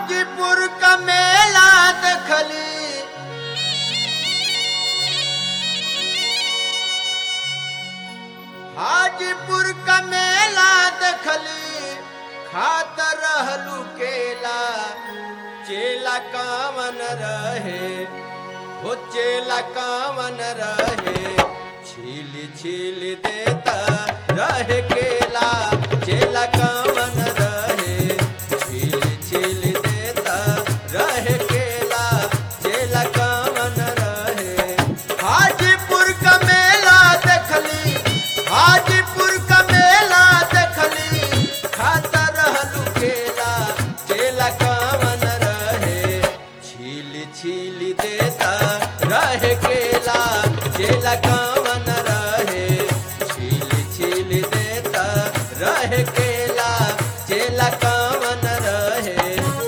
हाजीपुर का मेला देखली हाजीपुर का मेला देखली खात रहलू केला चेला कामन रहे हो चेला कामन रहे छील छील देता रहे केला चेला कामन रहे छील छील देता रहे केला चेला कामन रहे हाजीपुर का मेला देखली हाजीपुर का मेला देखली खाता रहलू केला चेला कामन रहे छील छील देता रहे केला चेला कामन रहे छील छील देता रहे केला चेला कामन रहे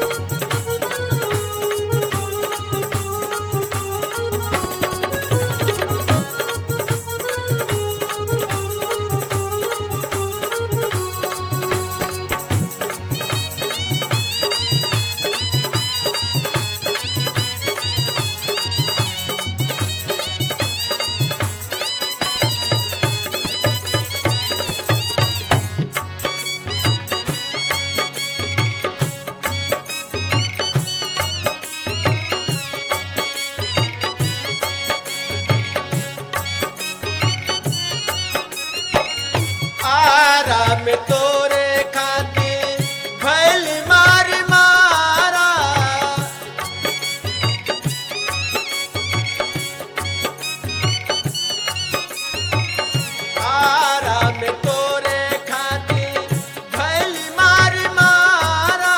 आराम तोरे खातिर भैल मार मारा आराम तोरे खातिर भैल मार मारा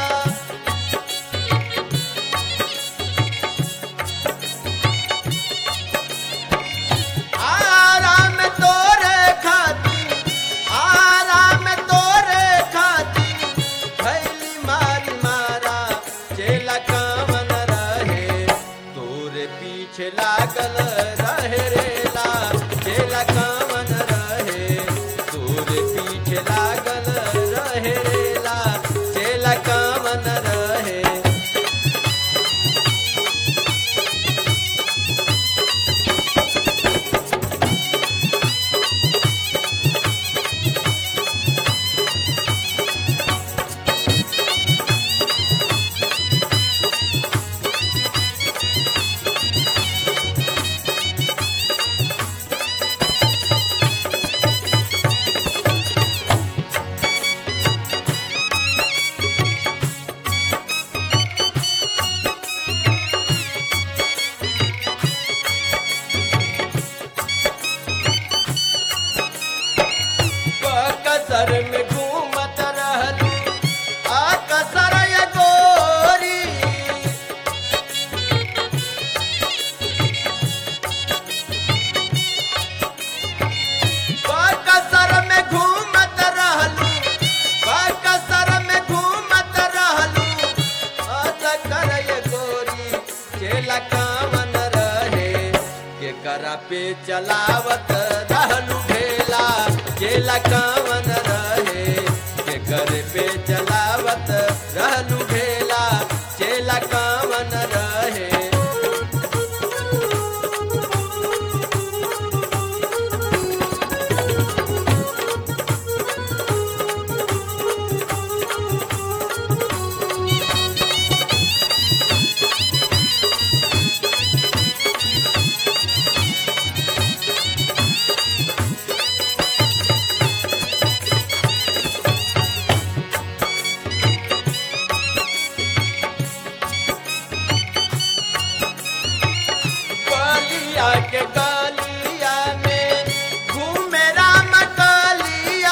आराम तोरे खातिर आराम तोरे खातिर भैली मारी मारा चेला कामन रहे तोरे पीछे लागल रहे रेला चेला कामन रहे तोरे पीछे लागल रहे रेला चेला कामन रहे कसर में घूमत रहलू आ कसर ये गोरी कसर में घूमत रहलू कसर में घूमत रहलू आ कर ये गोरी चेला कामन रहे के करा पे चलावत रहलू ढेला चेला कामन रहे के घर पे चलावत रहलू ढेला चेला कामन रहे बलिया के गलिया में घूमे राम कलिया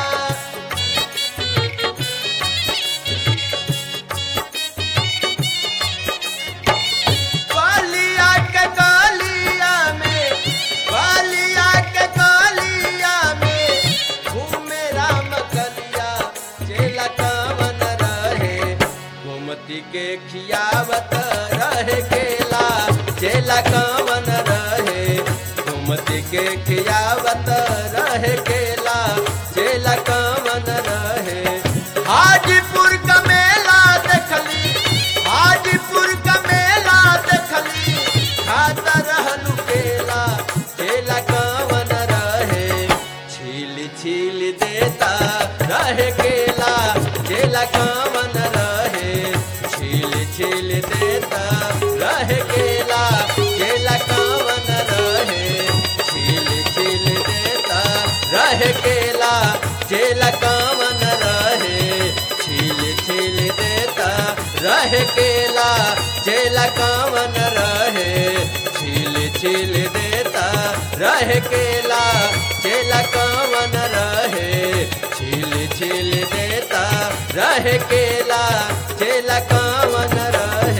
बलिया के गलिया में बलिया के गलिया में घूमे राम कलिया चेला कामन रहे गोमती के खियावत रहे केला चेला कामन रहे गोमती के खियावत रहे केला चेला कामन रहे हाजीपुर का मेला देखली रहे केला चेला कवन रहे छील छील देता रहे केला चेला कवन रहे छील छील देता रहे केला चेला कवन रहे